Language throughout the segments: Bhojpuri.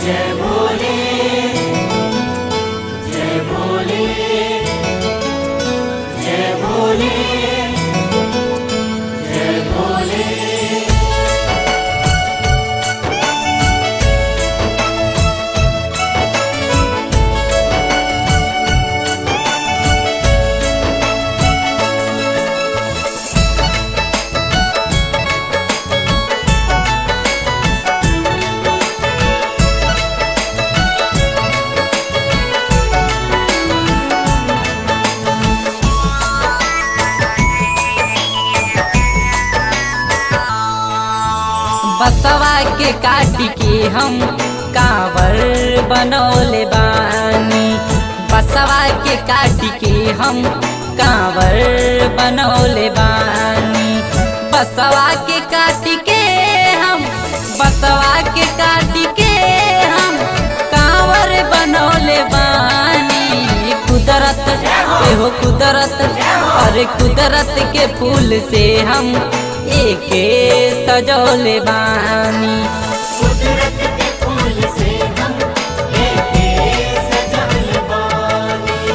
जय भोले जय भोले जय भोले जय भोले बसवा के काट के हम कांवर बनौले बानी बसवा के काट के हम कांवर बनौले बानी बसवा के काट के हम बसवा के काट के हम कांवर बनौले बानी कुदरत एहो कुदरत अरे कुदरत के फूल से हम एके सजौले बानी कुदरत के फूल से हम एके सजल बानी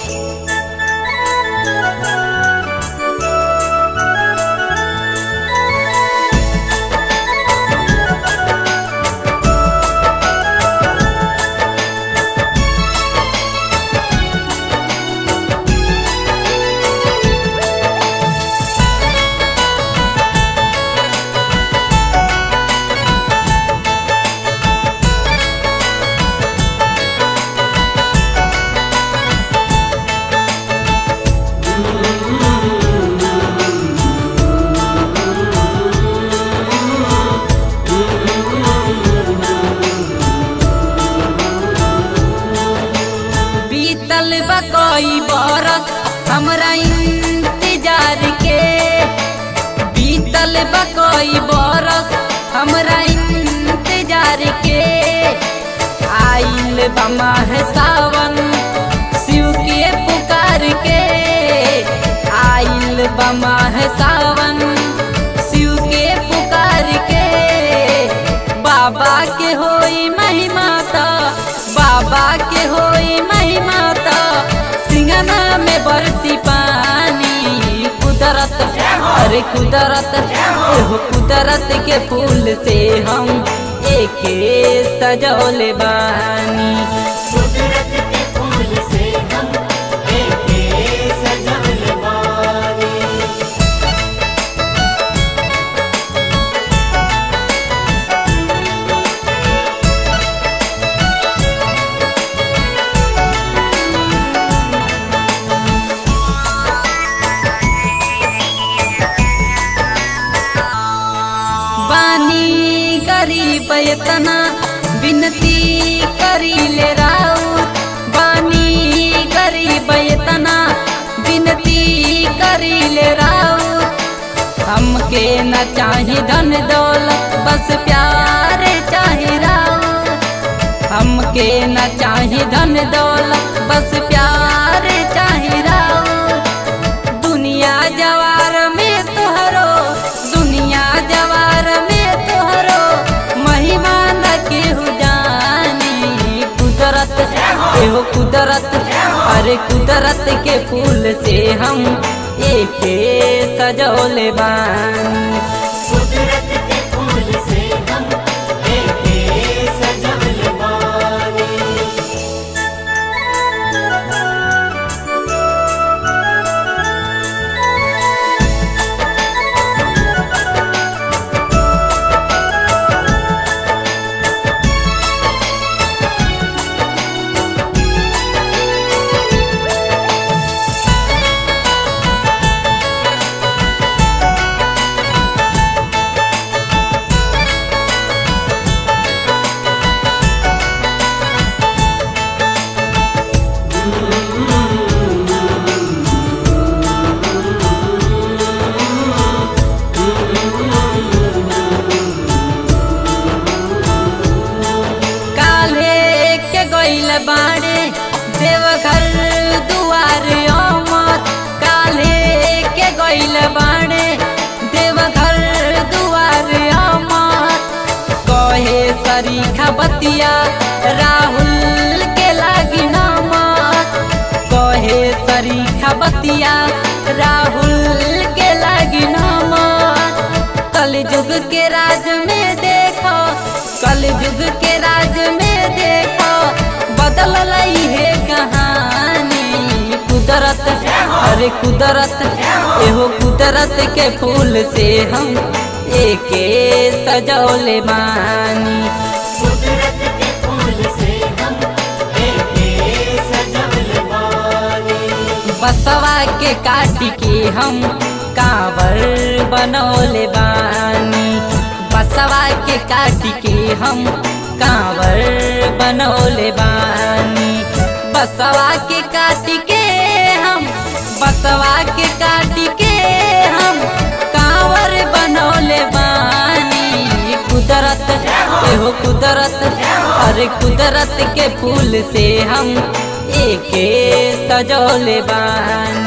बीतल बकई बरस हमरा इंतजार के बीतल बकई बरस हमरा इंतजार के आइल बमा है सावन शिव के पुकार के आइल बमा है सावन शिव के पुकार के बाबा के होई महिमा त बाबा के होई महिमा त सिंगना में बरसी पानी कुदरत अरे कुदरत एहो कुदरत के फूल से हम एके सजौले बानी कुदरत के फूल से हम एके सजल बानी बानी गरीब इतना विनती करी ले राउत बानी गरीब इतना विनती करी ले राउत हमके न चाही धन दौलत बस प्यार चाही राउत हमके न चाही धन दौलत बस प्यार चाही राउत दुनिया जवार में तोहरो दुनिया जवार में तोहरो महिमा न केहू जानी कुदरत एहो कुदरत अरे कुदरत के फूल से हम एके सजौले बानी कुदरत के फूल से हम एके सजल बानी बाड़े देवघर दुआर अमर काले के गइल बाड़े देवघर दुआर अमर कहे स सरीखा बतिया राहुल के लागी नमक कहे सरीखा बतिया राहुल के लागी नमक कल युग के राज में देखो कल युग के राज में देखो बदल रही है कहानी कुदरत अरे कुदरत एहो कुदरत के फूल से हम एके सजौले मानी कुदरत के फूल से हम एके सजवल बानी बसवा के काटी के हम कांवर बनौले बानी बसवा के काटी के हम कांवर बनौले बानी बसवा के काटी के हम बसवा के काटी के हम कांवर बनौले बानी कुदरत एहो कुदरत अरे कुदरत के फूल से हम एके सजौले बानी